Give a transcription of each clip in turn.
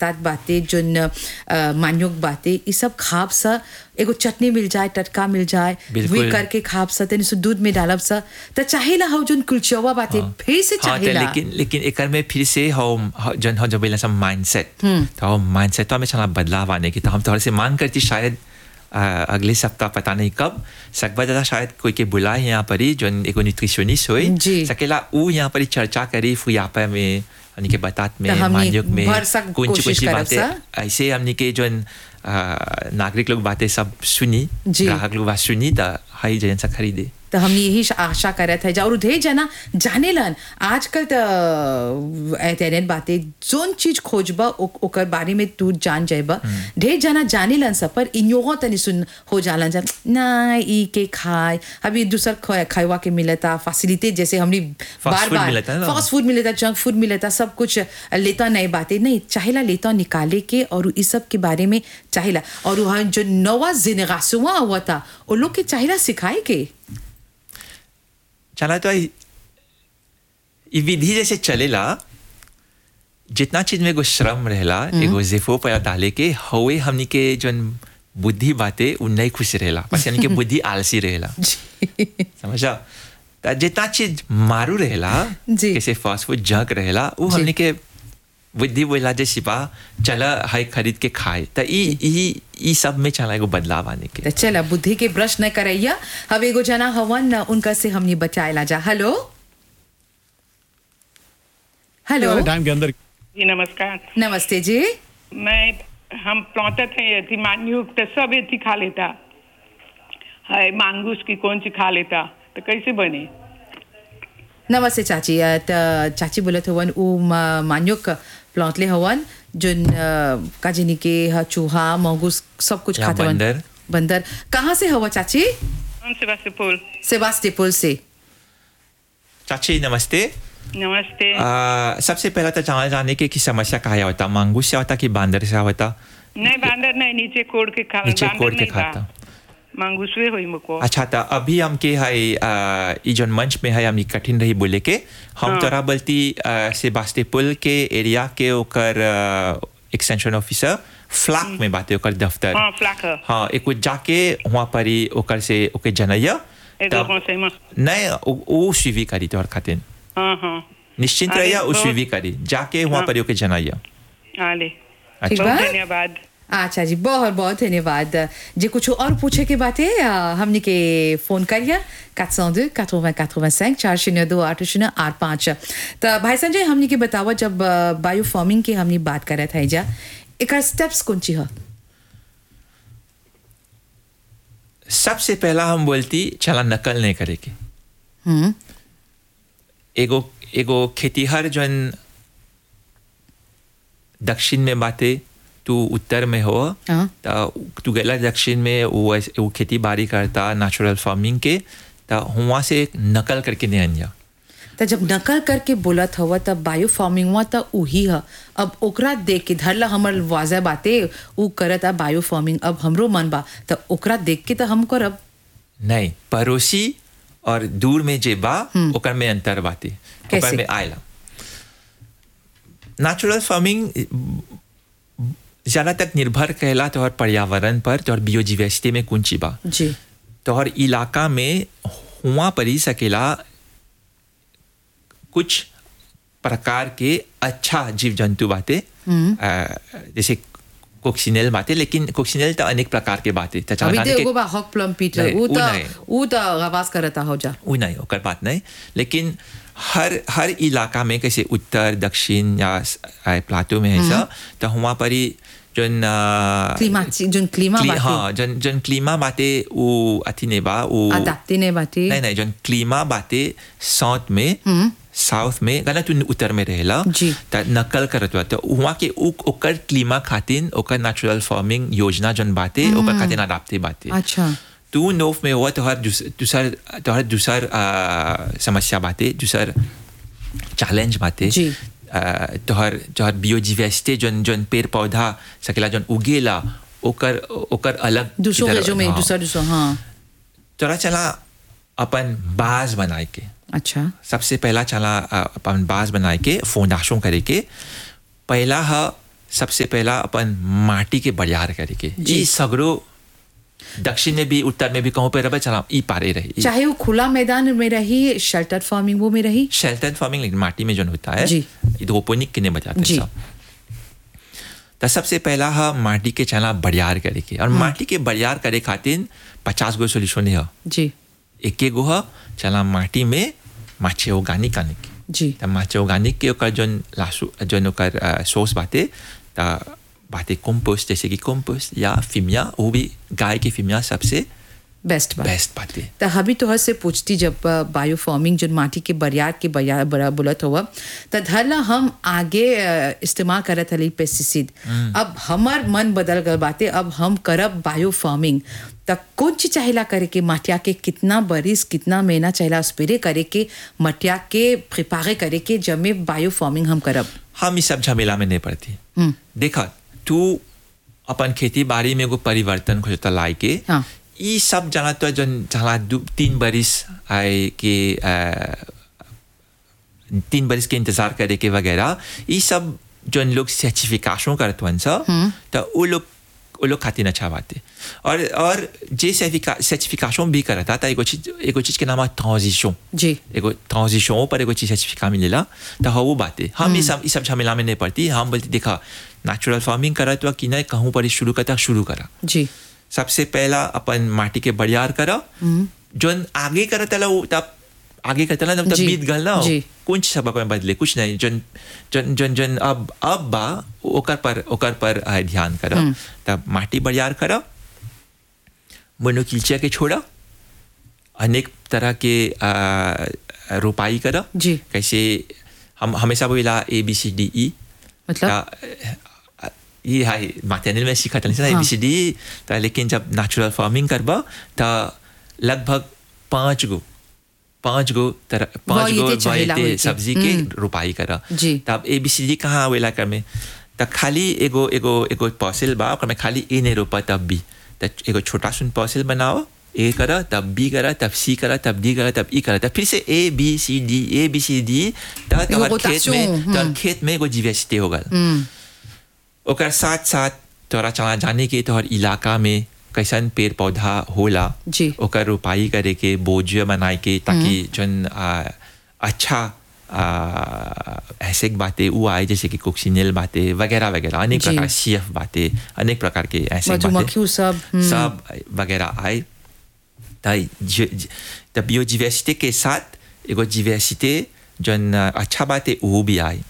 पातात बाते जोन अ, मान्योक बाते ये सब खाब सा एगो चटनी मिल जाए टटका मिल जाए बिल्कुल। वे करके खाब सा तनी सु दूध में डालब सा त चाहेला हो जोन कुलचवा बाते फिर से हाँ, तो चाहेला लेकिन लेकिन एकर में फिर से हम हम- जन हम जब बोला सब माइंडसेट तो हम माइंडसेट तो हमें चला बदलाव आने की तो हम थोड़े से मांग करती शायद आ, अगले सप्ताह पता नहीं कब सकबा दादा शायद कोई के बुलाए यहाँ पर ही जो एगो न्यूट्रिशनिस्ट हुई जी। सकेला ऊ यहाँ पर ही चर्चा करी फुयापा में हमनी के बतात में तो हमनी मान्युक में भर सक कुछ कोशिश कुछ करब बातें सा। ऐसे हमनी के जो नागरिक लोग बातें सब सुनी जी। ग्राहक लोग बात सुनी तो हाई जन सा खरीदे तो हम यही आशा करत है और ढेर जना जाने लन आजकल तो इंटरनेट बातें जोन चीज खोजबा ओ- ओकर बारे में तू जान जाएबा ढेर जना जाने लन सब पर इन्योगो तनी सुन हो जालन जा ना ई के खाए अभी दूसर ख- खाएवा के मिलता फैसिलिटी जैसे हमने बार food बार मिलता है ना। फास्ट फूड मिलता जंक फूड मिलता सब कुछ लेता नहीं बातें नहीं चाहेला लेता निकाले के और इस सब के बारे में चाहेला और वहाँ जो नवा जिनेगासुआ हुआ था वो लोग के चाहेला सिखाए के चला तो ई ई विधि जैसे चलेला जितना चीज में एगो श्रम रहेला एगो जेफो पर डाले के हवे हमनी के जोन बुद्धि बाते उ नहीं खुश रहेला बस हमनी के बुद्धि आलसी रहेला समझा त जितना चीज मारू रहेला जी। जैसे फास्ट फूड जंक रहेला उ जी। हमनी के बुद्धि बोला जे सिपा चला हाई खरीद के खाए त ई ई ई सब में चला एगो बदलाव आने के तो चला बुद्धि के ब्रश न करैया अब एगो जना हवन उनका से हमने बचाएला जा हेलो हेलो वाले टाइम के अंदर जी नमस्कार नमस्ते जी मैं हम प्लौते थे थी मान्यू तो सब एथी खा लेता है मांगूस की कौन सी खा लेता तो कैसे बने नमस्ते चाची अ, त चाची बोलत हवन उ म- मान्योक प्लॉटले हवन जोन अ, काजिनी के ह चूहा मंगूस सब कुछ या खाते हवन बंदर। बंदर कहाँ से हवा चाची कौन से वास्ते फूल सेबास्टिपुल से चाची नमस्ते नमस्ते आ, सबसे पहला तो जाना जाने के कि समस्या कहा होता मांगूस से होता कि बांदर से होता नहीं बांदर नहीं नीचे कोड़ के खा नीचे बांदर कोड़ के नहीं बा। खाता। मांगूसवे हुई मुको अच्छा था अभी हमके है आ, ई जोन मंच में है हमनी कठिन रही बोले के हम हाँ। तोरा बोलती सेबास्टिपुल के एरिया के ओकर एक्सटेंशन ऑफिसर फ्लैक में बाते ओकर दफ्तर हाँ फ्लाक है हाँ एक जाके वहाँ पर ही ओकर से ओके जनैया एगो तब- कौन से में नहीं उ- उ सुइवी करी तोहर खातिर हाँ हाँ निश्चिंत अरे, रहिया उ बहुत- सुइवी करी जाके वहाँ हाँ। पर ही ओके जनैया आले ठीक अच्छा बा बहुत धन्यवाद अच्छा जी बहुत बहुत धन्यवाद जे कुछ और पूछे के बात है अ, हमने के फोन करिए 402 80 85 चार शून्य दो आठ शून्य आठ पाँच तो भाई संजय हमने के बतावा जब बायो फार्मिंग के हमने बात करे थे जा एक स्टेप्स कौन ची है सबसे पहला हम बोलती चला नकल नहीं करे के हम्म एगो एगो खेतीहर जन दक्षिण में बाते तू उत्तर में हो हाँ। त तू गेला दक्षिण में वो ऐसे- वो खेती बाड़ी करता नेचुरल फार्मिंग के त हुआ से नकल करके नहीं अनिया तो जब नकल करके बोलत हवा तब बायो फार्मिंग हुआ तो उही है अब ओकरा देख के धरला हमर वाजा बाते उ करत आ बायो फार्मिंग अब हमरो मन बा तो ओकरा देख के तो हम करब नहीं पड़ोसी और दूर में जे बा ओकर में अंतर बाते कैसे? ओकर में आयला नेचुरल फार्मिंग ज़्यादा तक निर्भर कहला तोहर पर्यावरण पर तोहर बियोजिवेसिटी में कुंची बा जी तोहर इलाका में हुआ परी सकेला कुछ प्रकार के अच्छा जीव जंतु बाते अ, जैसे कोक्सिनेल बाते लेकिन कोक्सिनेल तो अनेक प्रकार के बाते तो चला अभी जाने तो के- एगो बा हॉक प्लम पीटर नहीं, उ उ तो नहीं। उ तो आवाज करता हो जा वो नहीं ओकर बात नहीं लेकिन हर हर इलाका में कैसे उत्तर दक्षिण या स- आ, प्लाटो में है सब तो वहाँ पर ही जोन आ, क्लीमा जोन क्लीमा क्ली- बाटे हाँ जोन जोन क्लीमा बाते वो अथी ने बा वो अदाप्ते ने बाटे नहीं नहीं जोन क्लीमा बाते साउथ में साउथ में गना तू उत्तर में रहेला जी। त नकल करत बा तो वहाँ के उ- ओकर क्लीमा खातिर ओकर नेचुरल फार्मिंग योजना जोन बाते ओकर खातिर अडाप्टे बाते अच्छा तू नोफ में हुआ तोहर दूस- दूसर तोहर दूसर आ, समस्या बाते दूसर चैलेंज बाते जी। आ, तोहर तोहर बियोडिवर्सिटी जोन जोन पेड़ पौधा सकेला जोन उगेला ओकर ओकर अलग दूसरों इधर- रेजो में हाँ। दूसरा दूसरा हाँ तोरा चला अपन बाज बनाए के अच्छा सबसे पहला चला आ, अपन बाज बनाए के फोंडाशों करे के पहला है सबसे पहला अपन माटी के बरियार करे के ई सगरो दक्षिण में भी उत्तर में भी कहूँ पे रबे चला ई पारे रही चाहे वो खुला मैदान में रही शेल्टर फार्मिंग वो में रही शेल्टर फार्मिंग लेकिन माटी में जो होता है जी। हाइड्रोपोनिक के बजाते जी। सब तो सबसे पहला है माटी के चला बरियार करे के और माटी के बरियार करे खातिर पचास गो सोल्यूशन है जी एक गो है चला माटी में माछे ऑर्गेनिक आने की जी त माछे ऑर्गेनिक के ओकर जोन लासू जोन ओकर सोर्स बाते त बाते कंपोस्ट जैसे कि कंपोस्ट या फिमिया वो भी गाय के फिमिया सबसे बेस्ट बात बेस्ट बाते तो हबी तोहर से पूछती जब बायो फार्मिंग जो माटी के बरियार के बरियार बड़ा बोलत हुआ तो धरला हम आगे अ, इस्तेमाल करत हली पेस्टिसाइड अब हमार मन बदल गल बाते अब हम करब बायो फार्मिंग त कौन चीज चाहेला करे के मटिया के कितना बरिस कितना महीना चाहेला स्प्रे करे के मटिया के प्रिपारे करे के जब में बायो फार्मिंग हम करब हम इस सब झमेला में नहीं पड़ती देखा तू अपन खेती बाड़ी में एगो परिवर्तन खोजता लाई के हाँ। ई सब जना तो जन जहाँ दू तीन बरिस आए के आ, तीन बरिस के इंतजार करे के वगैरह ई सब जन लोग सर्टिफिकेशन करत वन सा तो वो लोग वो लोग खातिर अच्छा बात है और और जे सर्टिफिकेशन भी करता था एगो चीज एगो चीज के नाम है ट्रांजिशन जी एगो ट्रांजिशन पर एगो चीज सर्टिफिकेट मिलेला तो हाँ वो बात है हम ये सब ये सब झमेला में नहीं पड़ती हम बोलते देखा नेचुरल फार्मिंग करा तो कि नहीं कहूँ पर शुरू करता शुरू करा जी सबसे पहला अपन माटी के बरियार करा जोन आगे करता ला वो तब आगे करता ला तब तब जी, बीत गल ना जी। कुछ सब अपन बदले कुछ नहीं जन जन जन जन अब अब बा ओकर पर ओकर पर आ, ध्यान करा तब माटी बरियार करा मोनोकिल्चिया के छोड़ा अनेक तरह के आ, रोपाई करा जी। कैसे हम हमेशा बोला ए बी सी डी ई मतलब ता- ये है मैटरनल में सीखा था ना हाँ। एबीसीडी ता लेकिन जब नेचुरल फार्मिंग करबा ता लगभग पाँच गो पाँच गो तरह पाँच गो वायते चाहेला वायते होई के। सब्जी के रोपाई करा जी। तब एबीसीडी कहाँ आवेला कर में त खाली एगो एगो एगो पॉसिल बा ओकर में खाली ए नहीं रोपा तब भी त एगो छोटा सुन पॉसिल बनाओ ए करा तब बी करा तब सी करा तब डी करा तब ई करा तब फिर से A B C D A B C D तब एगो तोहर खेत में rotation, तोहर हम्म। खेत में एगो जीवेसिटी हो गल ओकर साथ साथ तोरा चला जाने के तोहर इलाका में कैसन पेड़ पौधा होला जी। ओकर रोपाई करे के बोझ बनाए के ताकि जन आ, अच्छा आ, ऐसे बातें वो आए जैसे कि कोक्सिनेल बातें वगैरह वगैरह अनेक जी। प्रकार सी एफ बातें अनेक प्रकार के ऐसे मधुमक्खी उ सब हम्म, सब वगैरह आए ताई तब बायोडिवर्सिटी के साथ एगो डिवर्सिटी जन अच्छा बात है वो भी आए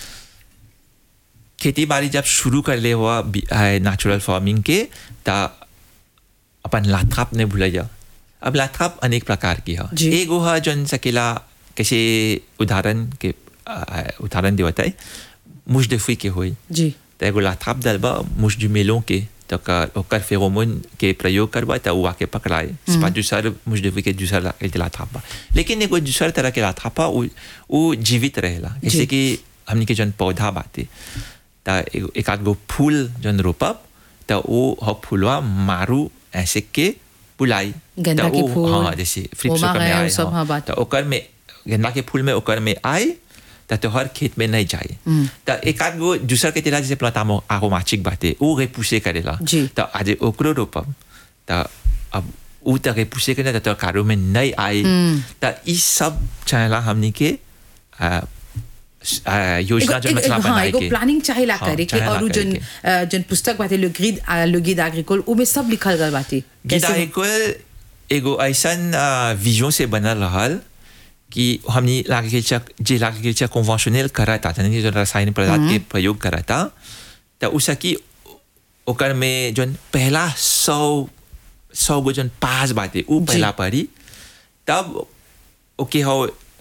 खेती बाड़ी जब शुरू कर ले हुआ नेचुरल फार्मिंग के ता अपन लाथाप ने भूल जा अब लाथाप अनेक प्रकार की है जी। एगो है जन सकेला कैसे उदाहरण के आ, उदाहरण देवता है मुजदफी के होई जी त एगो लाथाप दलबा मुझ जुमेलों के तो कर ओकर फेरोमोन के प्रयोग करबा त उ आके पकड़ाए स्पा दूसर मुझदफी के दूसर ला- के लाथाप बा लेकिन एगो दूसर तरह के लाथाप बा उ उ जीवित रहेला जैसे कि हमनी के जन पौधा बाते त एगो एक आध गो फूल जन रोपब त वो ह फूलवा मारू ऐसे के बुलाई गेंदा त के उ- फूल, हाँ जैसे फ्लिप्स ओमा ओकर में गया, आए उ सब, हाँ। हाँ, बात। त ओकर में गेंदा के फूल में ओकर में आए त तोहर खेत में नहीं जाए त एक आध गो दूसर के तेला जैसे प्लातामो आरोमाचिक बाते उ गे पुसे करेला जी। त आज ओकरो रोपब त अब उ त गे पुसे करे त तो कारो में नहीं आए त ई सब चाहेला हमनी के आ, आ, योजना जो एगो- मतलब एगो- हाँ बनाए एगो के प्लानिंग चाहेला हाँ, करे के चाहेला और उ करे जन के। अ, जन पुस्तक बाटे लो ग्रिड लो गिद एग्रीकोल उ में सब लिखल गल बाटे गीता कैसे- एगो एगो ऐसन विजन से बनल रहल कि हमनी एग्रीकल्चर जे एग्रीकल्चर कन्वेंशनल करता यानी जो रासायनिक पदार्थ के प्रयोग करता त उसकी ओकर में जन पहला सौ सौ गो जन पास बाटे उ पहला पढ़ी तब ओके हो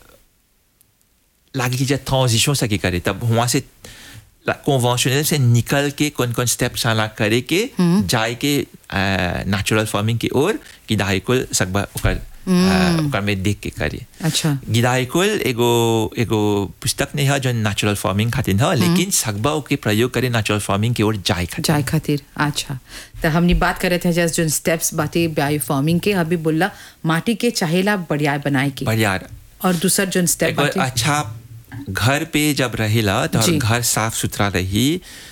एग्रीकल्चर ट्रांजिशन सके करे तब वहाँ से कन्वेंशनल से निकल के कौन कौन स्टेप साला करे के जाए के नेचुरल फार्मिंग की ओर कि दाहिकुल सकबा ओकर आ, ओकर में देख के करे अच्छा गिदाइकुल एगो एगो पुस्तक नहीं है जो नेचुरल फार्मिंग खातिर है लेकिन सकबा के प्रयोग करे नेचुरल फार्मिंग की ओर जाए खातिर जाए खातिर अच्छा तो हमने बात करे थे जस्ट जो स्टेप्स बाटे बायो फार्मिंग के अभी बोला माटी के चाहेला बढ़िया बनाए के बढ़िया और दूसर जो स्टेप एगो बाटे अच्छा घर पे जब रहेला तो जी। घर साफ सुथरा रही